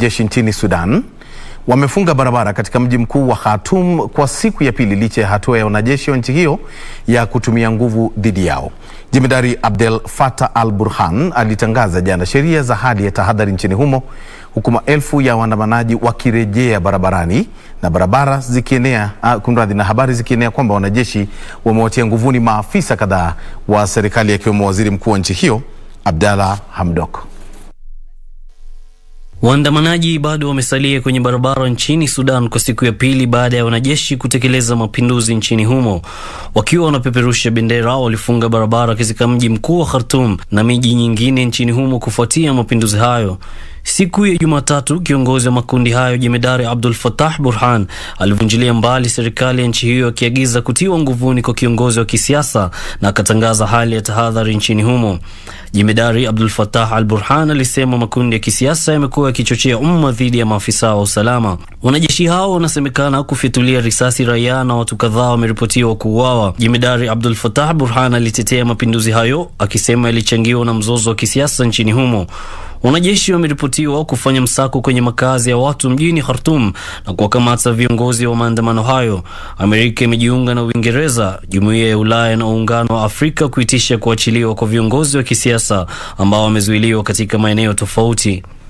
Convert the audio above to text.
wanajeshi nchini Sudan wamefunga barabara katika mji mkuu wa Khartoum kwa siku ya pili licha ya hatua ya wanajeshi wa nchi hiyo ya kutumia nguvu dhidi yao. Jemedari Abdel Fattah al-Burhan alitangaza jana sheria za hali ya tahadhari nchini humo huku maelfu ya waandamanaji wakirejea barabarani na barabara zikienea uh, kunradhi, na habari zikienea kwamba wanajeshi wamewatia nguvuni maafisa kadhaa wa serikali akiwemo waziri mkuu wa nchi hiyo Abdalla Hamdok. Waandamanaji bado wamesalia kwenye barabara nchini Sudan kwa siku ya pili baada ya wanajeshi kutekeleza mapinduzi nchini humo. Wakiwa wanapeperusha bendera, walifunga barabara katika mji mkuu wa Khartoum na miji nyingine nchini humo kufuatia mapinduzi hayo. Siku ya Jumatatu, kiongozi wa makundi hayo Jemedari Abdul Fattah Burhan alivunjilia mbali serikali ya nchi hiyo akiagiza kutiwa nguvuni kwa kiongozi wa kisiasa na akatangaza hali ya tahadhari nchini humo. Jemedari Abdul Fattah al Burhan alisema makundi ya kisiasa yamekuwa yakichochea umma dhidi ya maafisa wa usalama. Wanajeshi hao wanasemekana kufyatulia risasi raia na watu kadhaa wameripotiwa kuuawa. Jemedari Abdul Fattah Burhan alitetea mapinduzi hayo akisema yalichangiwa na mzozo wa kisiasa nchini humo. Wanajeshi wameripotiwa kufanya msako kwenye makazi ya watu mjini Khartoum na kuwakamata viongozi wa maandamano hayo. Amerika imejiunga na Uingereza, Jumuiya ya Ulaya na Uungano wa Afrika kuitisha kuachiliwa kwa viongozi wa kisiasa ambao wamezuiliwa katika maeneo tofauti.